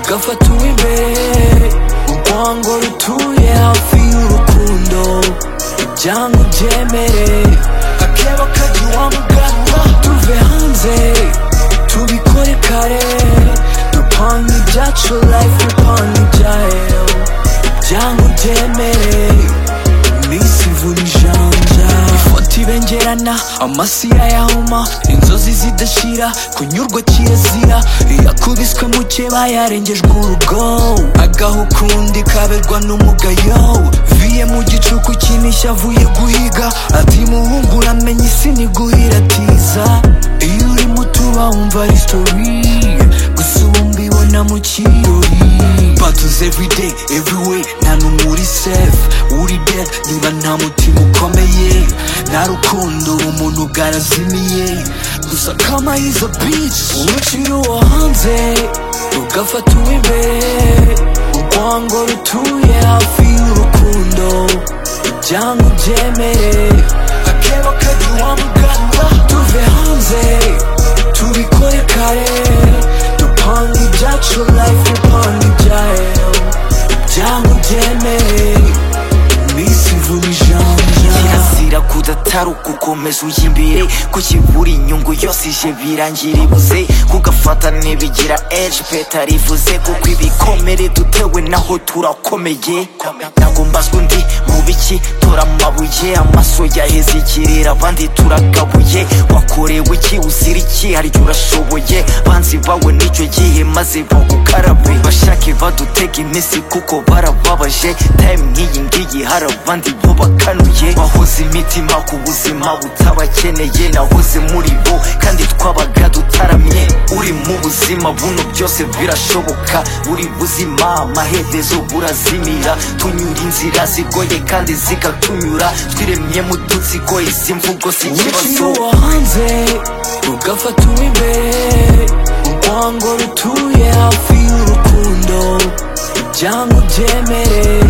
gafata uw'imbere urwango rutuye hafi y'urukundo ibyango byemere akeba kajya uwamugana tuve hanze tubikore kare dupange ibyacu life dupange ibyayo ibyango byemere iminsi ivura ijanja ifoto ibengerana amasi yayahoma inzozi zidashira kunyurwa kirazira yakubiswe mukeba yarengejwe urugo agaha ukundi kaberwa n'umugayo viye mu gicuku kinishya avuye guhiga ati muhungu uramenye isi ni guhira tiza iyo urimo utuba wumva ari sitori gusa ubu mbibona mu kirori battles every day, everywhere nta n'umwe uri safe uri dead niba nta mutima ukomeye nta rukundo umuntu bwarazimiye gusa kama is a bitch urukiri uwo hanze rugafata uw'imbere urwango rutuye hafi y'urukundo ibyango byemere akebo kajya uwamugana tuve hanze tubikore kare dupange ibyacu life dupange ibyayo ibyango byemeye iminsi ivuna ijanja kirazira kudataruka ukomeza uyimbire ko kibura inyungu yose ije birangira ibuze kugafata ntibigira eje peta rivuze kuko ibikomere dutewe naho turakomeye ntabwo mbazwa undi mu biki tora amabuye amaso yaheze ikirere abandi turagabuye wakorewe iki uzira iki harya urashoboye banzi bawe nicyo gihe maze bagukarabe bashake badutege iminsi kuko barababaje time nk'iyi ngiyi hari abandi bo bakanuye wahoze imitima ku buzima butabakeneye nahoze muri bo kandi twabaga dutaramye uri mu buzima buno byose birashoboka uri buzima amaherezo burazimira tunyura inzira zigoye kandi zikatunyura twiremye mu dutsiko izi mvugo si urukino ikibazo wo hanze rugafata uw'imbere urwango rutuye hafi y'urukundo ibyango byemere